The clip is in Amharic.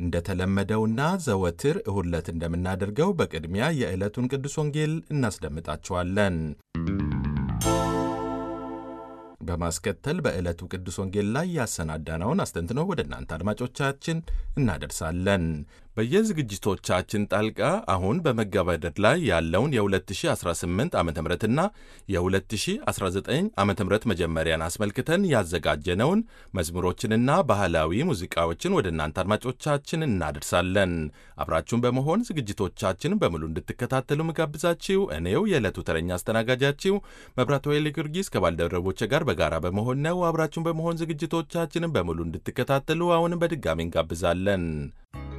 እንደተለመደውና ዘወትር እሁድ ዕለት እንደምናደርገው በቅድሚያ የዕለቱን ቅዱስ ወንጌል እናስደምጣችኋለን። በማስከተል በዕለቱ ቅዱስ ወንጌል ላይ ያሰናዳነውን አስተንትኖ ወደ እናንተ አድማጮቻችን እናደርሳለን። በየዝግጅቶቻችን ጣልቃ አሁን በመገባደድ ላይ ያለውን የ2018 ዓ ምና የ2019 ዓ ም መጀመሪያን አስመልክተን ያዘጋጀነውን መዝሙሮችንና ባህላዊ ሙዚቃዎችን ወደ እናንተ አድማጮቻችን እናደርሳለን። አብራችሁን በመሆን ዝግጅቶቻችንን በሙሉ እንድትከታተሉ ምጋብዛችሁ እኔው የዕለቱ ተረኛ አስተናጋጃችሁ መብራት ወይሌ ጊዮርጊስ ከባልደረቦቼ ጋር በጋራ በመሆን ነው። አብራችሁን በመሆን ዝግጅቶቻችንን በሙሉ እንድትከታተሉ አሁንም በድጋሚ እንጋብዛለን።